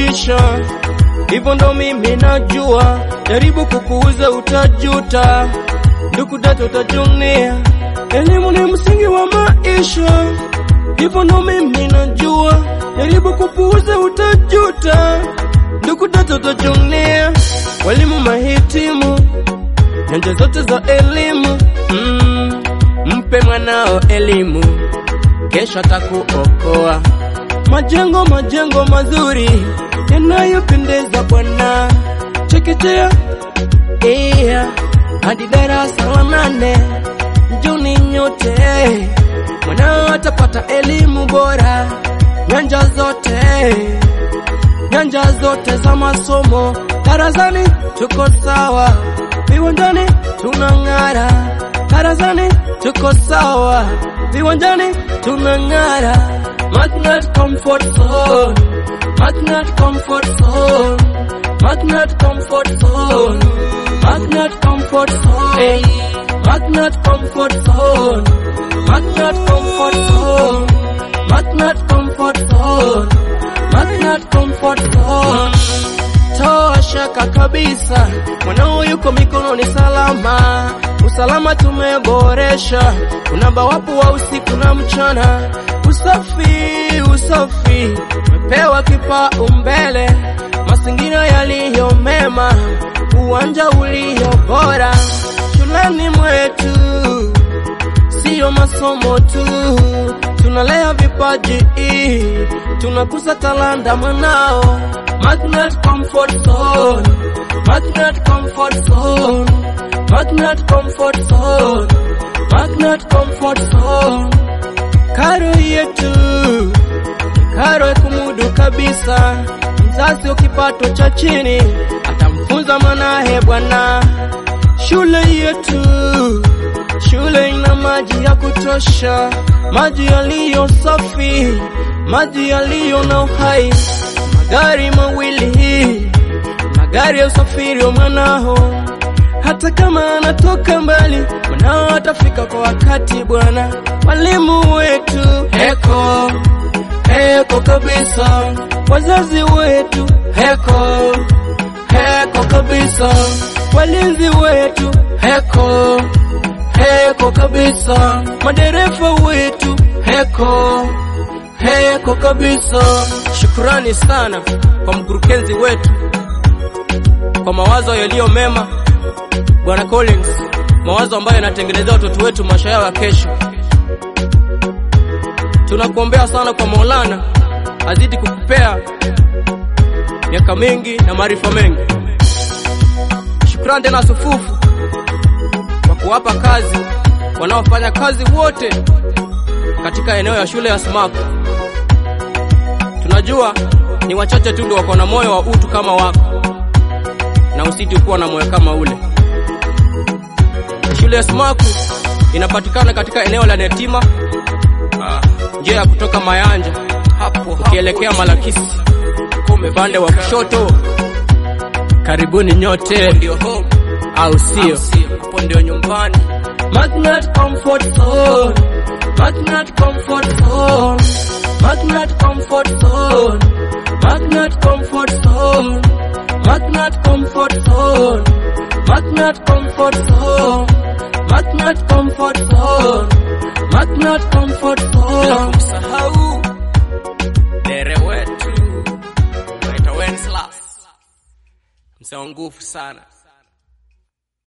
maisha, hivyo ndo mimi najua. Jaribu kukuuza utajuta, ndugu dada utajunia. Elimu ni msingi wa maisha, hivyo ndo mimi najua. Jaribu kupuuza utajuta, ndugu dada utajunia. Walimu mahitimu nyanja zote za elimu mm, mpe mwanao elimu, kesho atakuokoa. Majengo majengo mazuri yanayopendeza Bwana, chekechea iya hadi darasa la nane, njoni nyote, mwanao atapata elimu bora, nyanja zote nyanja zote za masomo. Darasani tuko sawa, viwanjani tunang'ara. Darasani tuko sawa, viwanjani tunang'ara. Magnet Comfort Zone, Magnet Comfort Zone, Magnet Comfort Zone, Magnet Comfort Zone, Magnet Comfort Zone, Magnet Comfort Zone, Magnet Comfort Zone. Magnet Comfort Zone. Toa shaka kabisa, mwanao yuko mikononi salama. Usalama tumeboresha, unamba wapo wa usiku na mchana. Usafi, usafi umepewa kipaumbele, mazingira yaliyo mema, uwanja ulio bora shuleni mwetu siyo masomo tu, tunalea vipaji, tunakuza talanta mwanao. Magnet Comfort Zone, Magnet Comfort Zone, Magnet Comfort Zone, Magnet Comfort Zone. Karo yetu karo ya kumudu kabisa, mzazi wa kipato cha chini atamfunza mwanahe bwana. Shule yetu Shule ina maji ya kutosha, maji yaliyo safi, maji yaliyo na uhai. Magari mawili, magari ya usafiri wa mwanao. Hata kama anatoka mbali, mwanao atafika kwa wakati bwana. Walimu wetu heko heko kabisa, wazazi wetu heko heko kabisa, walinzi wetu heko heko kabisa, madereva wetu heko heko kabisa. Shukrani sana kwa mkurugenzi wetu kwa mawazo yaliyo mema, Bwana Collins, mawazo ambayo yanatengenezea watoto wetu maisha yao ya kesho. Tunakuombea sana kwa Maulana azidi kukupea miaka mingi na maarifa mengi. Shukrani tena sufufu kwa kuwapa kazi wanaofanya kazi wote katika eneo ya shule ya Smaku. Tunajua ni wachache tu ndio wako na moyo wa utu kama wako, na usiti kuwa na moyo kama ule. Shule ya Smaku inapatikana katika eneo la Netima, njia ya kutoka Mayanja hapo ukielekea Malakisi upande wa kushoto. Karibuni nyote, ndio home au sio? Hapo ndio nyumbani. Magnet Comfort Zone, Magnet Comfort Zone, Magnet Comfort Zone, Magnet Comfort Zone, Magnet Comfort Zone, Magnet Comfort Zone, Magnet Comfort Zone, Magnet Comfort Zone. Bila kumsahau dere wetu naitwa Wenceslas, msee wa nguvu sana.